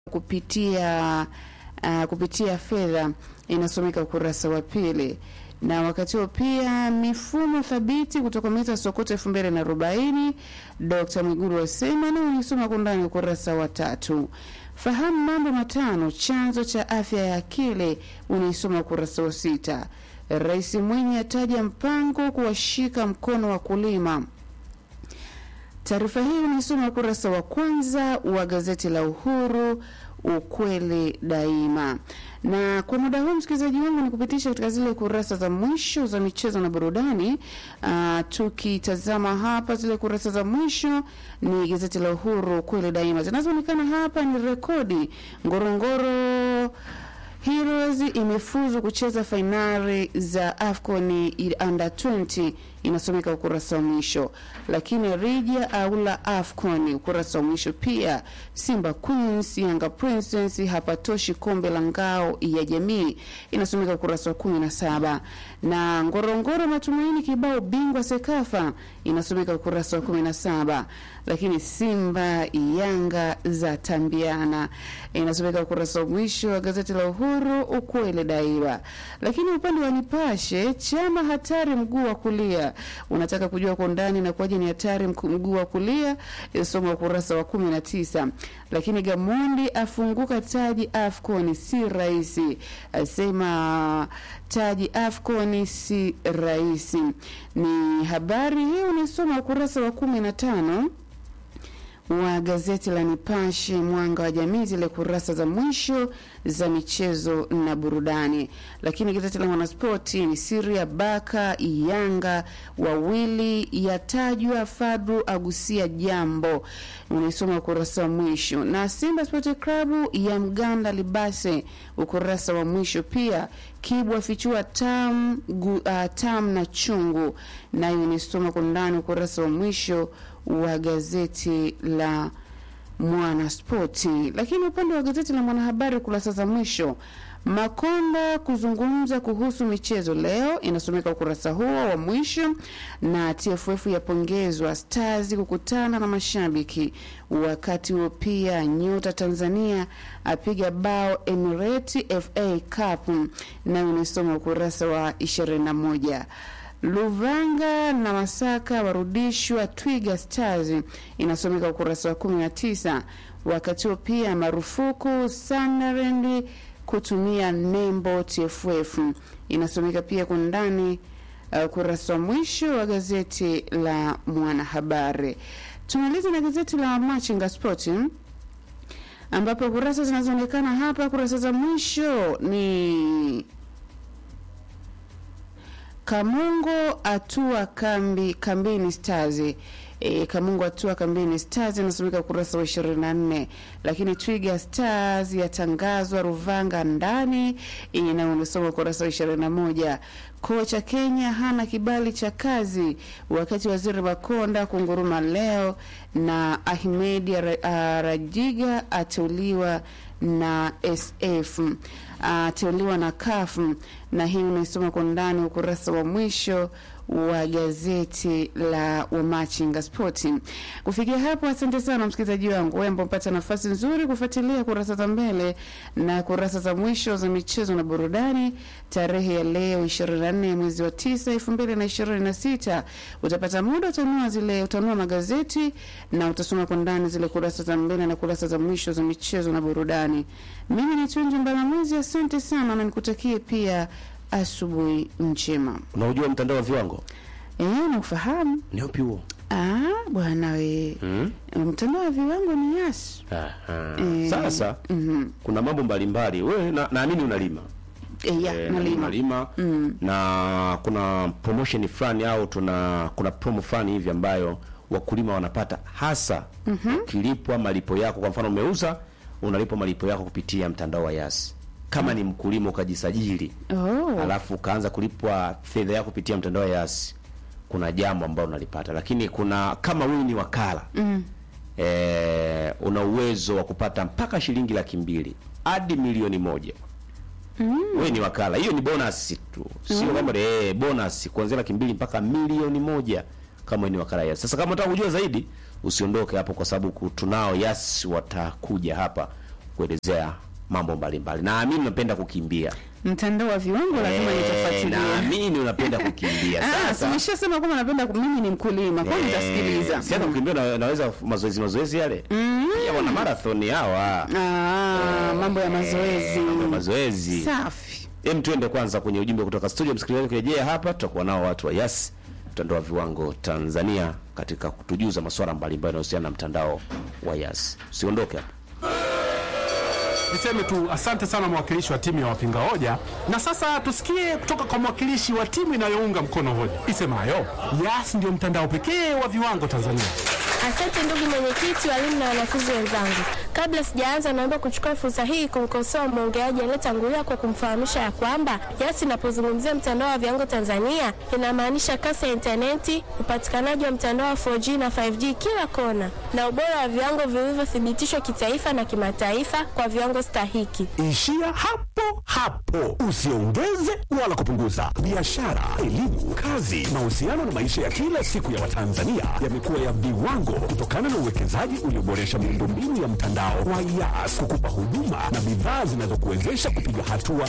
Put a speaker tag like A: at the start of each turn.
A: kupitia uh, kupitia fedha inasomeka ukurasa wa pili na wakati huo pia mifumo thabiti kutokomeza Sokoto elfu mbili na arobaini Dr. Mwigulu wasema na unisoma kwa undani ukurasa wa tatu. Fahamu mambo matano chanzo cha afya ya akili unaisoma ukurasa wa sita. Rais Mwinyi ataja mpango kuwashika mkono wakulima. Taarifa hii unaisoma ukurasa wa kwanza wa gazeti la Uhuru ukweli daima. Na kwa muda huu msikilizaji wangu, ni kupitisha katika zile kurasa za mwisho za michezo na burudani. Uh, tukitazama hapa zile kurasa za mwisho ni gazeti la Uhuru ukweli daima, zinazoonekana hapa ni rekodi Ngorongoro Heroes imefuzu kucheza fainali za AFCON under 20 inasomeka ukurasa wa mwisho, lakini Rija aula AFCON ukurasa wa mwisho pia. Simba Queens Yanga Princess hapatoshi kombe la ngao ya jamii inasomeka ukurasa wa kumi na saba na Ngorongoro matumaini kibao bingwa Sekafa inasomeka ukurasa wa kumi na saba lakini Simba Yanga za tambiana inasomeka ukurasa wa mwisho wa gazeti la Uhuru ukweli daima. Lakini upande wa Nipashe, chama hatari mguu wa kulia, unataka kujua kwa undani na kwaje ni hatari mguu wa kulia, soma ukurasa wa kumi na tisa. Lakini Gamondi afunguka taji AFCON si rahisi, asema taji AFCON si rahisi. Ni habari hii unasoma ukurasa wa kumi na tano wa gazeti la Nipashe mwanga wa jamii, zile kurasa za mwisho za michezo na burudani. Lakini gazeti la Mwanaspoti ni Siria Baka Yanga wawili yatajwa, Fadru agusia jambo, unaisoma ukurasa wa mwisho. Na Simba Sport Club ya Mganda Libase, ukurasa wa mwisho pia. Kibwa fichua tam, gu, uh, tam na chungu, nayo unaisoma kwa ndani ukurasa wa mwisho wa gazeti la Mwanaspoti. Lakini upande wa gazeti la Mwanahabari kurasa za mwisho, Makonda kuzungumza kuhusu michezo leo, inasomeka ukurasa huo wa mwisho. Na TFF yapongezwa Stars kukutana na mashabiki. Wakati huo pia nyota Tanzania apiga bao Emirati FA Cup, nayo inasoma ukurasa wa 21. Luvanga na Masaka warudishwa Twiga Stars, inasomeka ukurasa wa 19. Wakati huo pia marufuku Sunderland kutumia nembo TFF, inasomeka pia kwa ndani ukurasa uh, wa mwisho wa gazeti la Mwanahabari. Tumaliza na gazeti la Machinga Sport ambapo kurasa zinazoonekana hapa, kurasa za mwisho ni Kamungo atua kambi kambini Stars. E, Kamungo atua kambini Stars inasomeka ukurasa wa 24, lakini Twiga Stars yatangazwa Ruvanga ndani na unasoma ukurasa wa 21. Kocha Kenya hana kibali cha kazi, wakati waziri Makonda kunguruma leo, na Ahmed Rajiga ateuliwa na SF ateuliwa na CAF, na hii unaisoma kwa ndani ukurasa wa mwisho wa gazeti la Wamachinga Spoti. Kufikia hapo, asante sana msikilizaji wangu wewe ambao mpata nafasi nzuri kufuatilia kurasa za mbele na kurasa za mwisho za michezo na burudani. Tarehe ya leo 24 mwezi wa 9 2026, utapata muda utanua zile utanua magazeti na utasoma kwa ndani zile kurasa za mbele na kurasa za mwisho za michezo na burudani. Mimi ni Tunji Mbalamwezi, asante sana na nikutakie pia asubuhi njema.
B: Unaujua mtandao wa viwango
A: Eh, naufahamu.
B: ni upi huo?
A: Ah, bwana we.
B: Mm?
A: Mtandao wa viwango ni Yas.
B: Aha.
A: Eh,
B: Sasa
A: Mhm.
B: kuna mambo mbalimbali. Wewe na- naamini unalima
A: Eh, ya,
B: Eh,
A: nalima.
B: unalima na kuna promotion fulani au tuna kuna promo fulani hivi ambayo wakulima wanapata hasa ukilipwa malipo yako. Kwa mfano umeuza, unalipwa malipo yako kupitia mtandao wa Yas. Kama ni mkulima ukajisajili
A: Oh.
B: alafu ukaanza kulipwa fedha yako kupitia mtandao wa Yas, kuna jambo ambalo unalipata, lakini kuna kama wewe ni wakala
A: Mm.
B: eh, una uwezo wa kupata mpaka shilingi laki mbili hadi milioni moja. Wewe ni wakala, hiyo ni bonus tu, sio kwamba eh, bonus kuanzia laki mbili mpaka milioni moja kama wewe ni wakala Yas. Sasa kama unataka kujua zaidi, usiondoke hapo, kwa sababu ku- tunao Yas watakuja hapa kuelezea mambo mbalimbali. Naamini unapenda kukimbia.
A: Mtandao wa viwango lazima
B: Eh,
A: nitafuatilia.
B: Naamini unapenda kukimbia.
A: Ah,
B: Sasa
A: tumeshasema kwamba napenda ku- mimi ni mkulima, kwa hiyo nitasikiliza.
B: Si hata kukimbia na, naweza mazoezi mazoezi yale. Pia wana marathon hawa.
A: Ah, mambo ya mazoezi.
B: Mambo ya mazoezi.
A: Safi.
B: Hem, tuende kwanza kwenye ujumbe kutoka studio. Msikilizaji, kurejea hapa tutakuwa nao watu wa Yas mtandao wa viwango Tanzania katika kutujuza masuala mbalimbali yanayohusiana na mtandao wa Yas. Usiondoke hapa.
C: Niseme tu asante sana mwakilishi wa timu ya wapinga hoja, na sasa tusikie kutoka kwa mwakilishi wa timu inayounga mkono hoja isemayo Yas ndio mtandao pekee wa viwango Tanzania.
D: Asante ndugu mwenyekiti, walimu na wanafunzi wenzangu. Kabla sijaanza, naomba kuchukua fursa hii kumkosoa mwongeaji aliyetangulia kwa kumfahamisha ya kwamba Yas inapozungumzia mtandao wa viwango Tanzania inamaanisha kasi ya intaneti, upatikanaji wa mtandao wa 4G na 5G kila kona, na ubora wa viwango vilivyothibitishwa kitaifa na kimataifa kwa viwango stahiki.
E: Ishia hapo hapo, usiongeze wala kupunguza. Biashara, elimu, kazi, mahusiano na maisha ya kila siku ya Watanzania yamekuwa ya viwango kutokana na uwekezaji ulioboresha miundombinu ya mtandao wa Yas kukupa huduma na bidhaa zinazokuwezesha kupiga hatua